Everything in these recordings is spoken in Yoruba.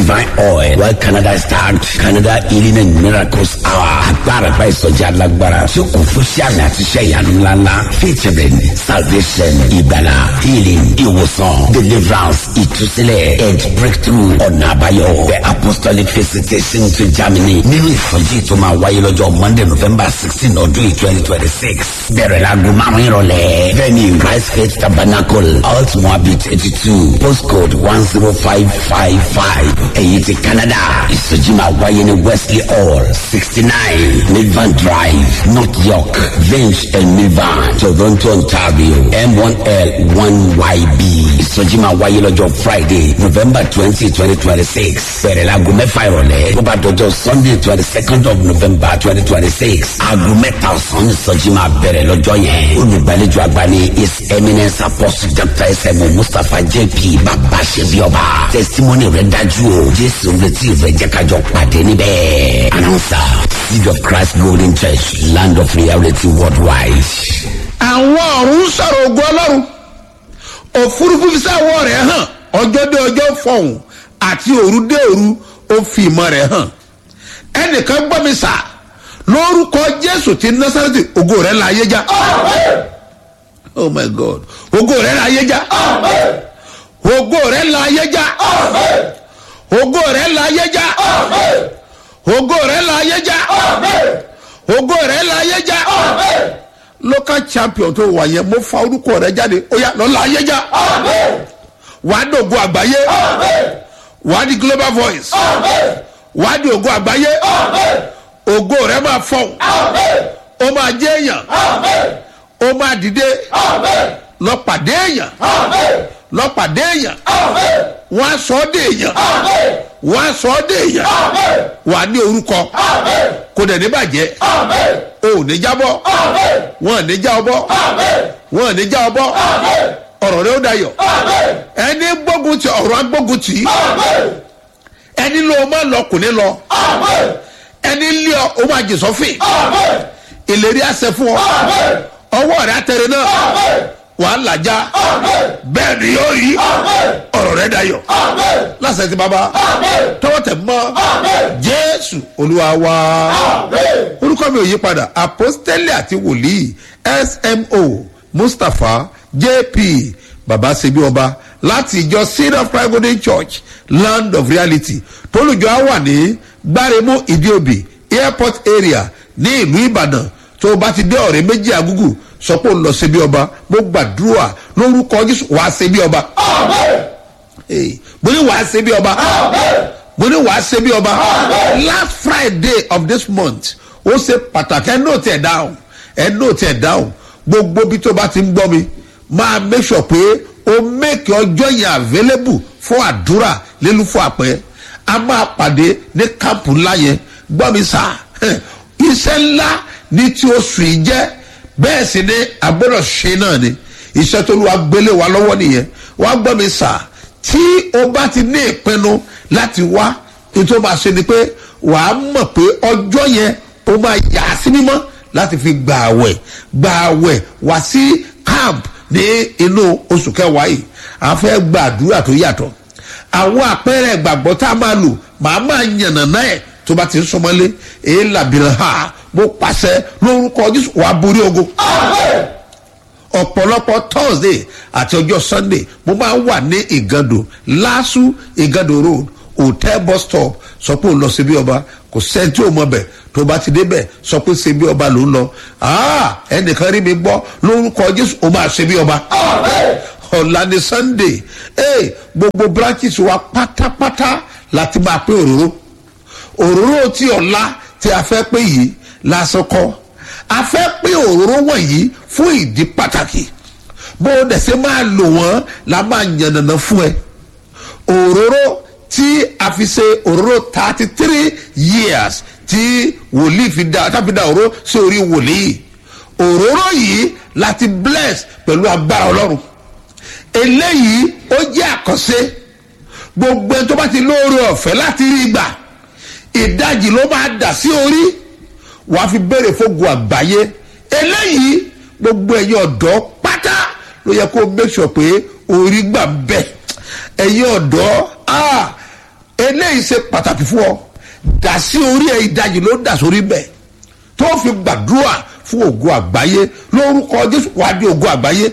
divine oil well canada start canada healing and miracles hour agbára gba ìsọjí alágbára tí ó kún fún sí àmì àti iṣẹ́ ìyanu ńláńlá featuring salvation ìgbàlà healing ìwòsàn deliverance ìtúsílẹ̀ and breakthrough ọ̀nà àbáyọ the apostolic visitation to germany nínú ìsọjí tó máa wáyé lọ́jọ́ monday november sixteen ọdún yìí twenty twenty six bẹ̀rẹ̀ láago márùn-ún ìrọ̀lẹ́ venue christ faith tabernacle alt moabit eighty two postcode one zero five five five èyí ti canada ìsọjí máa wáyé ní wesley hall sixty nine milvan drive north york vinch and milvan toronto ontario m one l one yb ìsọjí máa wáyé lọ́jọ́ friday november twenty twenty twenty six bẹ̀rẹ̀ láago mẹ́fà ìrọ̀lẹ́ tó bá dọjọ́ sunday twenty second of november twenty twenty six aago mẹ́ta ọ̀sán ìsọjí máa bẹ̀rẹ̀ lọ́jọ́ yẹn olùgbàlejò àgbà ní his eminence apostle dr sm mustapha jp bàbá ṣebí ọba testimony rẹ dájú o jésù retí rẹ jẹ́ kájọ pàdé níbẹ̀ announcer seed of christ golden church land of reality worldwide. àwọn ọ̀run sọ̀rọ̀ ògùn ọlọ́run òfurufú fi sáwọ́ rẹ̀ hàn ọjọ́ dé ọjọ́ fọ̀hún àti òru dé òru ó fi ìmọ̀ rẹ̀ hàn ẹnìkan gbọ́ mi sà lórúkọ jésù ti násàrẹ́tì ògo rẹ̀ la ayé já oh my god ògo rẹ̀ la ayé já ògo rẹ̀ la ayé já ògo rẹ̀ la ayé já ògo rẹ̀ la ayé já ògo rẹ̀ la ayé já local champion tó wà yẹn mo fa orúkọ rẹ jáde ó yà lọ́la ayé já wàá dògo àgbáyé wàá di global voice wàá di ògo àgbáyé ògo rẹ máa fọ̀n ó máa jẹ́ èèyàn ó máa dìde lọ́pàdé èèyàn lọ́pàdé èèyàn wọ́n á sọ ọ́ dé èèyàn wọ́n á sọ ọ́ dé èèyàn wàá ní orúkọ kò dẹ̀ ní bàjẹ́ o ò ní jábọ́ wọn ò ní já ọbọ́ wọn ò ní já ọbọ́ ọ̀rọ̀ rẹ ó dayọ̀ ẹni gbógun ti ọ̀rọ̀ agbógun tì í ẹni ló máa lọ kò ní lọ ẹni lé ọ ó máa jì sọ́fìn ìlérí àṣẹ fún ọ ọwọ́ rẹ àtẹrẹ náà wàá làjá bẹ́ẹ̀ ni yóò rí ọ̀rọ̀ rẹ dayọ̀ lásìkò tí baba tọwọ́ tẹ̀ mọ́ jésù olúwa wa orúkọ mi ò yí padà apostoli àti wòlíì smo mustapha jp baba sebi ọba láti ìjọ seed of christ golden church land of reality tólùjọ á wà ní gbáremú ìdíòbí airport area ní ìlú ìbàdàn tó o bá ti dé ọ̀rẹ́ méjì àgúgù sọ pé ó lọ sebi ọba mo gbàdúrà lórúkọ jésù wàá sebi ọba mo ní wàá sebi ọba mo ní wàá sebi ọba last friday of this month ó ṣe pàtàkì ẹ nóòtì ẹ dáhùn ẹ nóòtì ẹ dáhùn gbogbo bí tó bá ti ń gbọ́ mi máa make sure pé o make ọjọ́ yẹn available fún àdúrà lílu fún àpẹ a máa pàdé ní kámpù ńlá yẹn gbọ́ mi sá iṣẹ́ ńlá ní tí oṣù yìí jẹ́ bẹ́ẹ̀ sì ni àgbọ̀dọ̀ ṣe náà ni iṣẹ́ tó lu agbélé wa lọ́wọ́ nìyẹn wàá gbọ́ mi sá tí o bá ti ní ìpinnu láti wá ètò máa ṣe ni pé wàá mọ̀ pé ọjọ́ yẹn o máa yà á sí mímọ́ láti fi gbà àwẹ̀ gbà àwẹ̀ wá sí camp ní inú oṣù kẹwàá yìí à ń fẹ́ gba àdúrà tó yàtọ̀ àwọn àpẹẹrẹ ìgbàgbọ́ tá a máa lò màá máa yànnà náà ẹ̀ tó bá ti ń sọmọlé èyí làbìrì ha mo pàṣẹ lórúkọ jésù wàá borí ogun ọ̀pọ̀lọpọ̀ thursday àti ọjọ́ sunday mo máa ń wà ní ìgàndò lásù ìgàndò road hotel bus stop sọ pé òun lọ síbi ọba kò sẹ́ni tí ò mọ bẹ̀ tó bá ti débẹ̀ sọ pé síbi ọba ló ń lọ ẹnìkan rí mi gbọ́ lórúkọ jésù ó máa ṣe bí ọba ọ̀la ni sunday ee gbogbo branches wa pátápátá láti máa pé òróró òróró tí ọ̀la tí a fẹ́ pé yìí lásán kọ́ a fẹ́ pé òróró wọ̀nyí fún ìdí pàtàkì bó o dẹ̀ ṣe máa lò wọ́n la máa yànnàná fún ẹ òróró tí a fi ṣe òróró thirty three years tí wòlíì fi da tá fi da òróró sí orí wòlíì òróró yìí láti bless pẹ̀lú agbára ọlọ́run eléyìí ó jẹ́ àkọsẹ́ gbogbo ẹni tó bá ti lóore ọ̀fẹ́ láti rí gbà ìdajì ló máa dà sí orí wàá fi béèrè fógun àgbáyé eléyìí gbogbo ẹ̀yin ọ̀dọ́ pátá ló yẹ kó make sure pé orí gbà bẹ́ẹ̀ ẹ̀yin ọ̀dọ́ eléyìí ṣe pàtàkì fún ọ dà sí orí ẹ ìdajì ló dà sórí bẹ́ẹ̀ tó fi gbàdúrà fún ògo àgbáyé lórúkọ jésù wàá di ògo àgbáyé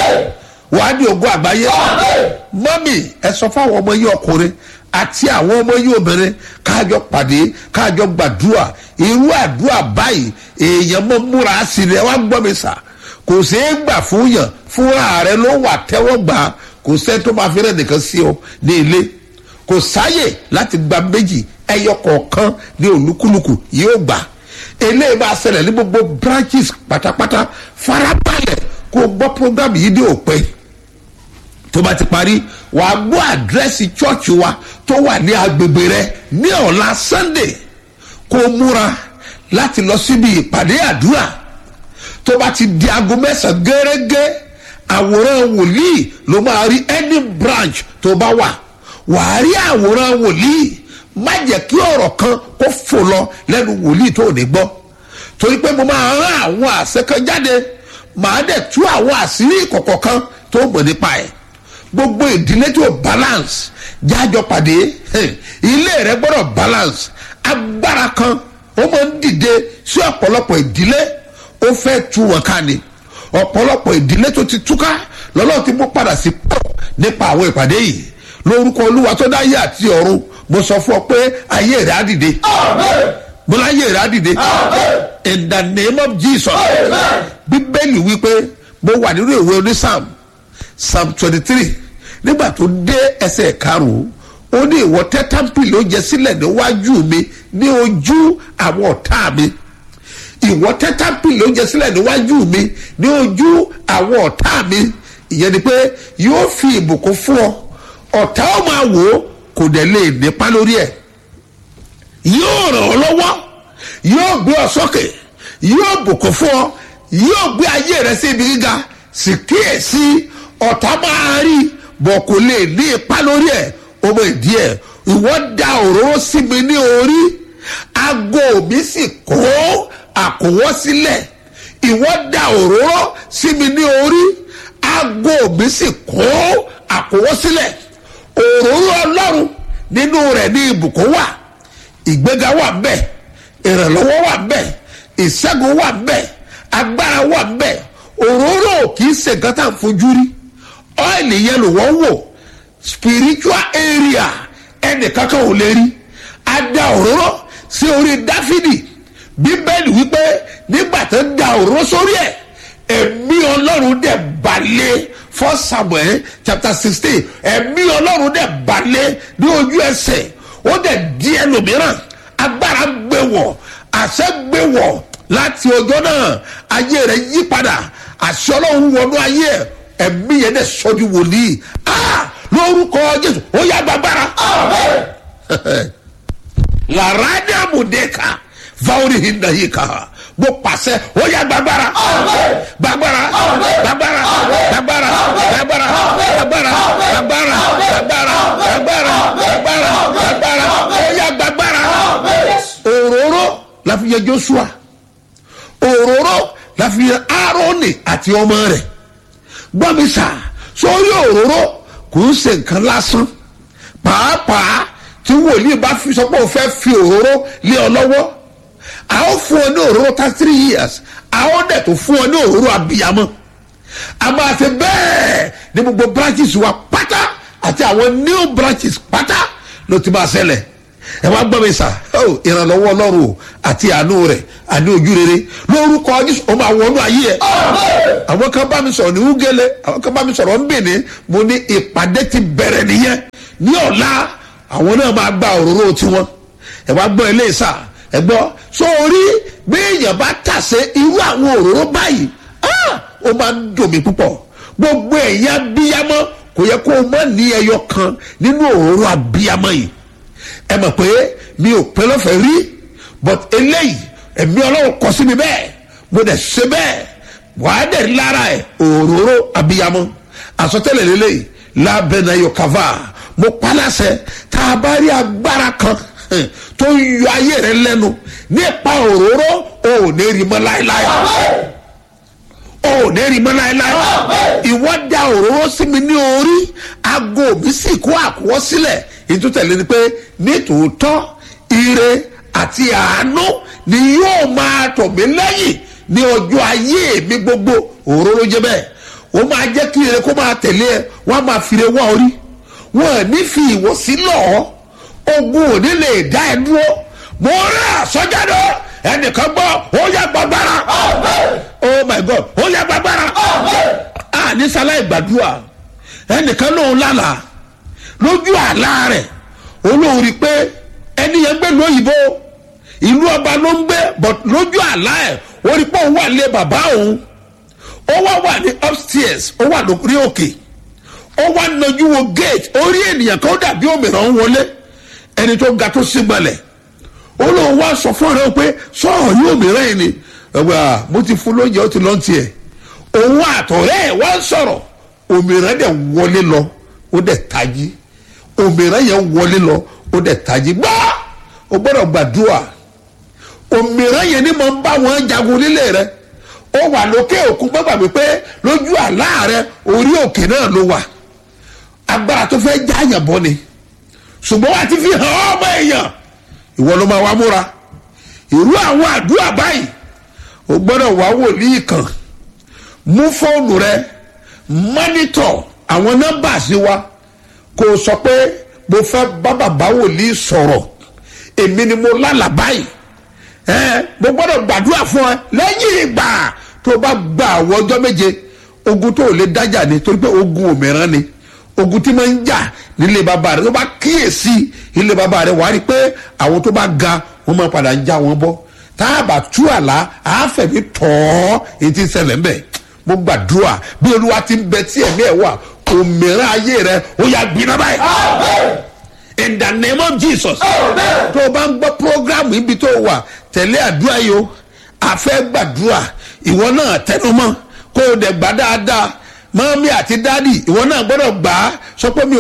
wàá di ògo àgbáyé mọ́mì ẹ sọ fáwọn ọmọ yìí ọkùnrin àti àwọn ọmọ yìí obìnrin káàjọ pàdé káàjọ gbàdúrà irú àdúrà báyìí èèyàn mọ́ múra sí i ẹ wá gbọ́ mi sà kò ṣeé gbà fún yàn fúnra rẹ ló wà tẹ́wọ́ gbà á kò sẹ́ni tó máa fi rẹ̀ nìkan sí ọ ní ilé kò sáyè láti gba méjì ẹyọ kọ̀ọ̀kan ní olúkúlùkù yóò gbà eléyìí bá ṣẹlẹ̀ ní gbogbo branches pátápátá farabalẹ̀ kó o gbọ́ program yìí dé òpin tó bá ti parí wàá gbọ́ àdírẹ́sì chọ́ọ̀chì wa tó wà ní agbègbè rẹ ní ọ̀la sunday kó o múra láti lọ síbi ìpàdé àdúrà tó bá ti di aago mẹ́sàn-án gẹ́gẹ́ àwòrán wòlíì ló máa rí any branch tó bá wà wàá rí àwòrán wòlíì má jẹ́ kí ọ̀rọ̀ kan kó fò lọ lẹ́nu wòlíì tó ní gbọ́ torí pé mo máa rán àwọn àṣẹ kan jáde màá dẹ̀ tú àwọn àṣírí ìkọ̀kọ̀ kan tó mọ̀ nípa ẹ̀ gbogbo ìdílé tó balance jájọ pàdé ilé rẹ gbọ́dọ̀ balance agbára kan ó máa ń dìde sí ọ̀pọ̀lọpọ̀ ìdílé ó fẹ́ tú wọn ká ni ọ̀pọ̀lọpọ̀ ìdílé tó ti túká lọ́lọ́ ti mú padà sí pọ̀ nípa àwọn ìpàdé yìí lórúkọ olúwa tó dáyé àti ọ̀run mo sọ fún ọ pé ayé rẹ á dìde mo láyé rẹ á dìde in the name of jesus bíbélì wípé mo wà nínú ìwé onísàm psalm twenty three nígbà tó dé ẹsẹ̀ karùn-ún ó ní ìwọ tẹ́ támpìlì ó jẹ sílẹ̀ níwájú mi ní ojú àwọn ọ̀tá mi ìwọ tẹ́ támpìlì ó jẹ sílẹ̀ níwájú mi ní ojú àwọn ọ̀tá mi ìyẹn ni pé yóò fi ìbùkún fún ọ ọ̀tá ó máa wò ó kò dẹ̀ lè nípa lórí ẹ̀ yóò ràn ọ́ lọ́wọ́ yóò gbé ọ sókè yóò bùkún fún ọ yóò gbé ayé rẹ sí ibi gíga sì kíyèsí ọ̀tá máa rí bọ̀ kò lè ní ipa lórí ẹ̀ ọmọ ìdí ẹ̀ ìwọ da òróró sí mi ní orí aago mi sì kó àkówọ́ sílẹ̀ ìwọ da òróró sí mi ní orí aago mi sì kó àkówọ́ sílẹ̀ òróró ọlọ́run nínú rẹ̀ ní ibùkún wà ìgbéga wà ń bẹ̀ ìrànlọ́wọ́ wà ń bẹ̀ ìṣẹ́gun wà ń bẹ̀ agbára wà ń bẹ̀ òróró kì í ṣe nǹkan tá à ń fojú rí ọ́ìlì yẹn ló wọ́n wò spiritual area ẹnì kankan ò lè rí a da òróró sí orí dáfídì bíbélì wípé nígbà tó da òróró sórí ẹ̀ ẹ̀mí ọlọ́run dẹ̀ balẹ̀ for samuel chapter sixteen ẹ̀mí ọlọ́run dẹ̀ balẹ̀ ní ojú ẹsẹ̀ ó dẹ̀ di ẹlòmíràn agbára gbé wọ̀ àṣẹ gbé wọ̀ láti ọjọ́ náà ayé rẹ̀ yí padà àṣẹ ọlọ́run wọnú ayé ẹ̀ ẹ̀mí yẹn dẹ̀ sọ́jú wòlíì ah lórúkọ jésù ó yá gbàgbára. làrádé àmùdẹ́ka fáwọn hinda yìí kà mo pàṣẹ ó yá gbàgbára gbàgbára gbàgbára gbàgbára gbàgbára gbàgbára gbàgbára gbàgbára gbàgbára gbàgbára gbàgbára ó yá gbàgbára. òróró la fi yẹ joshua òróró la fi yẹ aaroni àti ọmọ rẹ̀ gbọ́ mi sà sórí òróró kò ń ṣe nǹkan lásán pàápàá tí wòlíì bá fi sọ pé o fẹ́ fi òróró lé ọ lọ́wọ́ a ó fún ọ ní òróró tá three years a ó dẹ̀ tó fún ọ ní òróró abiyamọ a máa ṣe bẹ́ẹ̀ ní gbogbo branches wa pátá àti àwọn new branches pátá ló ti máa ṣẹlẹ̀ ẹ wá gbọ́ mi sà ìrànlọ́wọ́ ọlọ́run o àti àánú rẹ̀ àní ojú rere lórúkọ jésù ó máa wọnú ayé ẹ àwọn kan bá mi sọ̀rọ̀ ní wúgẹ́lẹ́ àwọn kan bá mi sọ̀rọ̀ ń bèèrè mo ní ìpàdé ti bẹ̀rẹ̀ nìyẹn ní ọ̀la àwọn náà máa gba òróró tiwọn ẹ wá gbọ́ ilé sà ẹ gbọ́ sórí bí èèyàn bá tàsé irú àwọn òróró báyìí ó máa ń dùn mí púpọ̀ gbogbo ẹ̀yà abiyamọ kò yẹ kó o má ní ẹyọ kan nínú òróró abiyamọ yìí ẹ mọ̀ pé mi ò pẹ́ lọ́fẹ̀ẹ́ rí but eléyìí ẹ̀mí ọlọ́run kọ sí mi bẹ́ẹ̀ mo dẹ̀ ṣe bẹ́ẹ̀ wàá dẹ̀ lára ẹ̀ òróró abiyamọ àsọtẹ́lẹ̀ lélẹ́yìí lábẹ́nà yọkàvà mo paláṣẹ tá a bá rí agbára kan tó ń yọ ayé rẹ lẹ́nu nípa òróró ò ní rí mọ́ láéláé ò ní rí mọ́ láéláé ìwọ da òróró sí mi ní orí aago mi sì kó àkúwọ́ sílẹ̀ ìtútẹ̀lé ni pé nítòótọ́ ire àti àánú ni yóò máa tọ̀ mí lẹ́yìn ní ọjọ́ ayé mi gbogbo òró ló jẹ́ bẹ́ẹ̀ ó máa jẹ́ kí ire kó máa tẹ̀lé ẹ wọ́n á máa fi ire wá orí wọ́n ò ní fi ìwọ̀sí lọ́ọ́ ogun ò ní lè dá ẹ dúró mo rí àsọjáde ẹnìkan gbọ́ ó yá gbàgbára oh my god ó yá gbàgbára a ní sáláì gbàdúrà ẹnìkan lòun lálàá lójú àlá rẹ̀ olóhùn rí i pé ẹni yẹn gbé lóyìnbó ìlú ọba ló ń gbé but lójú àlá ẹ̀ ó rí i pé òun wà lé bàbá òun ó wá wà ní upstairs ó wà lórí òkè ó wá nájú wo gate ó rí ènìyàn kan ó dàbí òmìnira ń wọlé ẹni tó ga tó sígbọnlẹ̀ ó lóun wá sọ fún ọ̀rẹ́ pé sọ̀rọ̀ yóò mìíràn yìí ni ẹgbẹ́ mo ti fún lóúnjẹ ó ti lọ́n tiẹ̀ òun àtọ̀rẹ́ ẹ̀ wá ń sọ̀rọ̀ òmìnira dẹ̀ wọlé lọ ó dẹ̀ tají òmìnira yẹn wọlé lọ ó dẹ̀ tají gbá o gbọ́dọ̀ gbàdúrà òmìnira yẹn ni mo ń bá wọn jagun nílé rẹ ó wà lókè òkun gbọ́gbà mi pé lójú àlá rẹ orí òkè náà ló wà agbára tó fẹ́ jáàyàn bọ́ ni ṣùgbọ́n wà á ti fi hàn ọmọ èèyàn ìwọ ló máa wá múra irú àwọn àdúrà báyìí o gbọ́dọ̀ wá wòlíì kan mú fóònù rẹ mọ́nítọ̀ àwọn nọ́mbà sí wa kó o sọ pé mo fẹ́ bá bàbá wòlíì sọ̀rọ̀ èmi ni mo lálàá báyìí ẹ mo gbọ́dọ̀ gbàdúrà fún ẹ lẹ́yìn ìgbà tó o bá gba àwọn ọjọ́ méje ogun tó o lè dájà ni torí pé ogun òmìrán ni ogun tí máa ń jà nílé bàbá rẹ tó bá kíyèsí ilé bàbá rẹ wàá rí i pé àwọn tó bá ga wọn máa padà ń já wọn bọ́ tá a bá tú àlá àáfẹ̀mí tọ̀ ọ́ èyí tí ń ṣẹlẹ̀ ń bẹ̀ mo gbàdúrà bí olúwa ti ń bẹ tí ẹ̀mí ẹ̀ wà òmìrán ayé rẹ ó yà gbiná báyìí in the name of jesus tó o bá ń gbọ́ programu ibi tó o wà tẹ̀lé àdúrà yìí o àfẹ́ gbàdúrà ìwọ náà tẹnumọ́ kó o dẹ̀ gbà dáadáa mọ́mí àti dádì ìwọ náà gbọ́dọ̀ gbà á sọ pé mi ò